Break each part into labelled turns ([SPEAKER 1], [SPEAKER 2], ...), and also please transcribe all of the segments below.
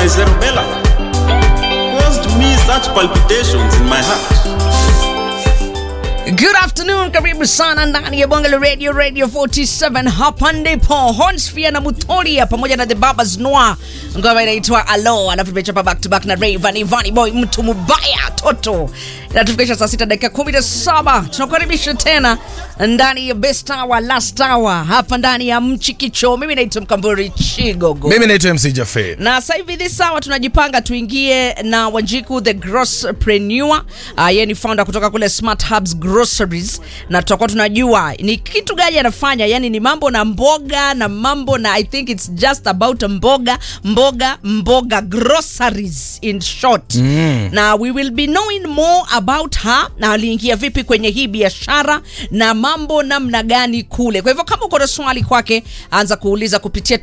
[SPEAKER 1] my cerebellum caused me such palpitations in my heart.
[SPEAKER 2] Good afternoon, karibu sana ndani ya bonge la radio radio 47 hapa ndipo Hornsfia na Mutoria pamoja na The Babas Noir, ngoma inaitwa Alo, alafu tumechapa back to back na Rayvanny Vanny Boy, mtu mubaya toto. Inatufikisha saa sita dakika kumi na saba. Tunakukaribisha tena ndani ya best hour last hour hapa ndani ya Mchikicho. Mimi naitwa Mkamburi Chigogo.
[SPEAKER 3] mimi naitwa mc jafe
[SPEAKER 2] na sasa hivi this hour tunajipanga tuingie na Wanjiku the Grosspreneur. Uh, yeye ni founder kutoka kule Smart Hubs Groceries, na tutakuwa tunajua ni kitu gani anafanya, yani ni mambo na mboga na mambo na I think it's just about mboga mboga mboga groceries in short mm. na we will be knowing more about her na aliingia vipi kwenye hii biashara na mambo namna gani kule. Kwa hivyo kama uko na swali kwake, anza kuuliza kupitia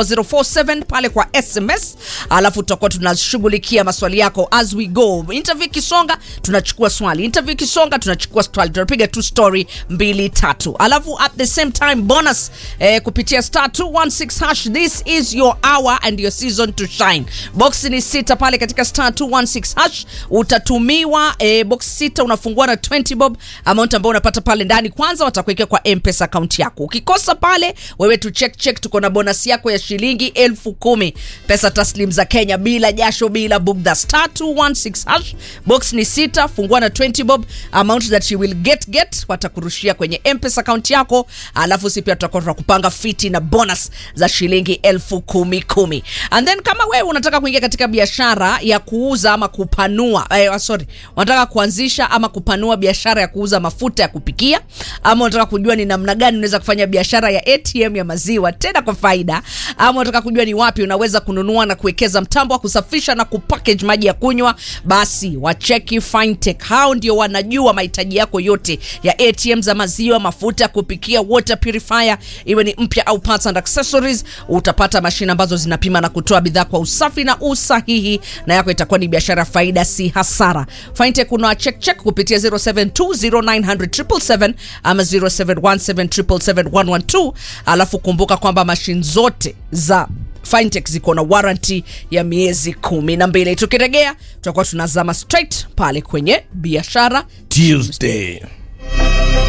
[SPEAKER 2] 24047 pale kwa SMS, alafu tutakuwa tunashughulikia maswali yako as we go. Interview ikisonga, tunachukua swali. Interview ikisonga, tunachukua swali. Tunapiga tu story mbili tatu, alafu at the same time bonus eh, kupitia star 216 hash. This is your hour and your season to shine. Box ni sita pale katika star 216 hash, utatumiwa eh, box sita, unafungua na 20 bob amount ambayo unapata pale ndani. Kwanza watakuwekea kwa M-Pesa account yako. Ukikosa pale, wewe tu check check, tuko na bonus yako ya shilingi elfu kumi pesa taslim za Kenya, bila jasho, bila bugdha. Star 216 hash, box ni sita, fungua na 20 bob amount that you will get get, watakurushia kwenye M-Pesa account yako, alafu si pia tutakuwa tunakupanga fiti na bonus za shilingi elfu kumi kumi. And then kama wewe unataka kuingia katika biashara ya kuuza ama kupanua eh, sorry, unataka kuanzisha ama kupanua biashara ya kuuza mafuta ya kupikia ama unataka kujua ni namna gani unaweza kufanya biashara ya ATM ya maziwa tena kwa faida, ama unataka kujua ni wapi unaweza kununua na kuwekeza mtambo wa kusafisha na kupackage maji ya kunywa, basi wacheki Fintech. Hao ndio wanajua mahitaji yako yote ya ATM za maziwa, mafuta ya kupikia, water purifier, iwe ni mpya au parts and accessories. Utapata mashine ambazo zinapima na kutoa bidhaa kwa usafi na usahihi, na yako itakuwa ni biashara faida, si hasara. Fintech una check check kupitia 0720900777 ama 0717771112 alafu kumbuka kwamba mashine zote za Fintech ziko na warranty ya miezi kumi na mbili. Tukiregea tutakuwa tunazama straight pale kwenye biashara
[SPEAKER 3] tuesday